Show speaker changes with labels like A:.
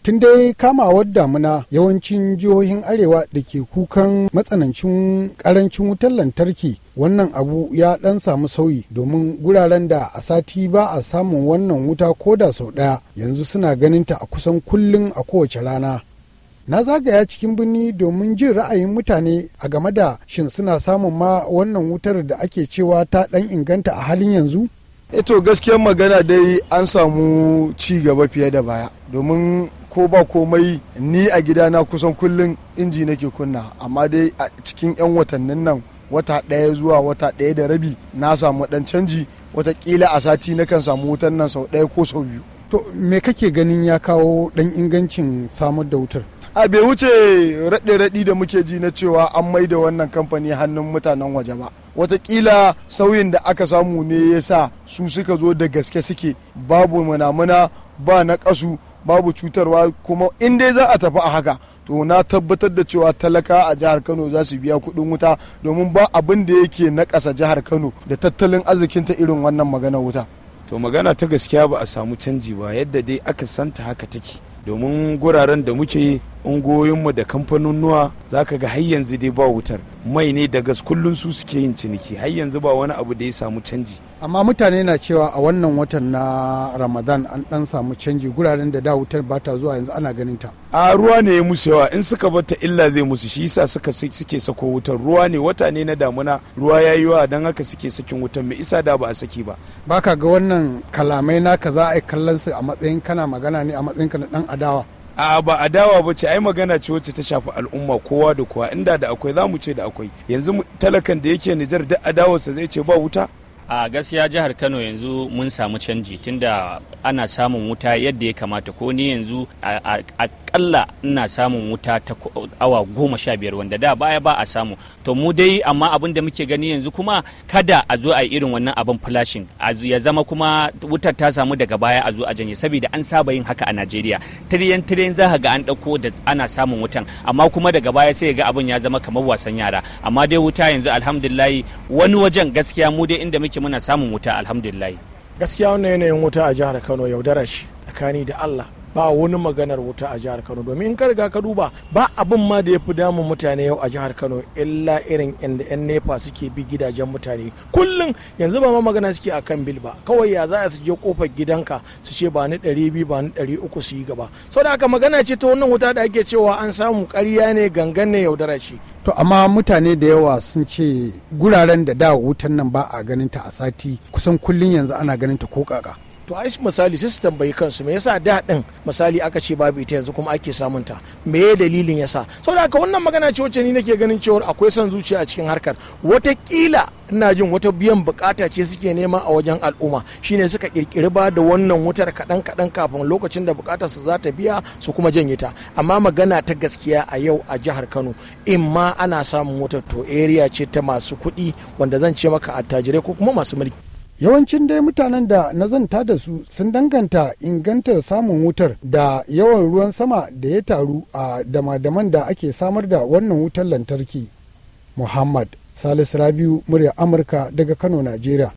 A: tun dai kamawar damuna yawancin jihohin arewa da ke kukan matsanancin karancin wutar lantarki wannan abu ya dan samu sauyi domin guraren da a sati ba a samun wannan wuta ko da sau ɗaya yanzu suna ganin ta a kusan kullum a kowace rana na zagaya cikin birni domin jin ra'ayin mutane a game da shin suna samun ma wannan wutar da ake cewa ta dan inganta a halin yanzu
B: eto gaskiyar magana dai an samu ci gaba fiye da baya domin ko ba komai ni a gidana kusan kullum inji nake kunna amma dai a cikin 'yan watannin nan wata ɗaya zuwa wata ɗaya da rabi na samu ɗan canji watakila a sati na kan samu wutan nan sau ɗaya ko sau biyu
A: to me kake ganin ya kawo ɗan ingancin samar da wutar
B: a bai wuce raɗe-raɗi da muke ji na cewa an mai da wannan kamfani hannun mutanen waje ba watakila sauyin da aka samu ne ya sa su suka zo da gaske suke babu munamuna ba na ƙasu babu cutarwa kuma in dai za a tafi a haka to na tabbatar da cewa talaka a jihar kano za su biya kuɗin wuta domin ba abin da yake na ƙasa jihar kano da tattalin arzikinta irin wannan magana wuta
C: to magana ta gaskiya ba a samu canji ba yadda dai aka santa haka take domin guraren da muke ungoyinmu da kamfanonuwa za ka ga har yanzu dai ba wutar mai ne da gas kullum su suke yin ciniki har yanzu ba wani abu da ya samu canji
A: amma mutane na cewa a wannan watan na ramadan an dan samu canji guraren da da wutar ba ta zuwa yanzu ana ganin ta
C: a ruwa ne ya musu yawa in suka bata illa zai musu shi yasa suka suke sako wutar ruwa ne wata ne na damuna ruwa ya yi yawa don haka suke sakin wutar mai isa da ba a saki ba
A: baka ga wannan kalamai naka za a yi kallon su a matsayin kana magana ne a matsayin ka na dan adawa
C: a ba adawa ba ce ai magana ce wacce ta shafi al'umma kowa da kowa inda da akwai za mu ce da akwai yanzu talakan da yake nijar duk adawarsa zai ce ba wuta
D: a gaskiya jihar kano yanzu mun samu canji tunda ana samun wuta yadda ya kamata ko ni yanzu akalla ina samun wuta ta awa goma sha biyar wanda da baya ba a samu to mu dai amma abin da muke gani yanzu kuma kada a zo a yi irin wannan abin flashing ya zama kuma wutar ta samu daga baya a zo a janye saboda an saba yin haka a najeriya tiriyan tiriyan za ga an ɗauko da ana samun wutan amma kuma daga baya sai ga abin ya zama kamar wasan yara amma dai wuta yanzu alhamdulillahi wani wajen gaskiya mu dai inda muke muna samun wuta alhamdulillah
E: gaskiya wannan yanayin wuta a jihar kano yaudara shi tsakani da allah ba wani maganar wuta a jihar kano domin in ka riga ka duba ba abin ma da ya fi damun mutane yau a jihar kano illa irin inda yan nepa suke bi gidajen mutane kullum yanzu ba ma magana suke akan bil ba kawai ya za su je kofar gidanka su ce ba ni ɗari biyu ba ni ɗari uku su yi gaba sau da haka magana ce ta wannan wuta da ake cewa an samu ƙarya ne gangan ne yaudara shi
A: to amma mutane da yawa sun ce guraren da da wutan nan ba a ganin ta a sati kusan kullum yanzu ana ganin ta ko kaka
E: to ai misali sai su tambayi kansu me yasa da din misali aka ce babu ita yanzu kuma ake samun ta me ya dalilin yasa saboda haka wannan magana ce wacce ni nake ganin cewa akwai son zuciya a cikin harkar watakila ina jin wata biyan bukata ce suke nema a wajen al'umma shine suka kirkiri ba da wannan wutar kaɗan kaɗan kafin lokacin da bukatar su za ta biya su kuma janye ta amma magana ta gaskiya a yau a jihar kano in ma ana samun wutar to area ce ta masu kuɗi wanda zan ce maka attajirai ko kuma masu mulki
A: yawancin dai mutanen da na zanta da su sun danganta ingantar samun wutar da yawan ruwan sama da ya taru a damadaman da ake samar da wannan wutar lantarki muhammad salisu rabiu murya amurka daga kano najeriya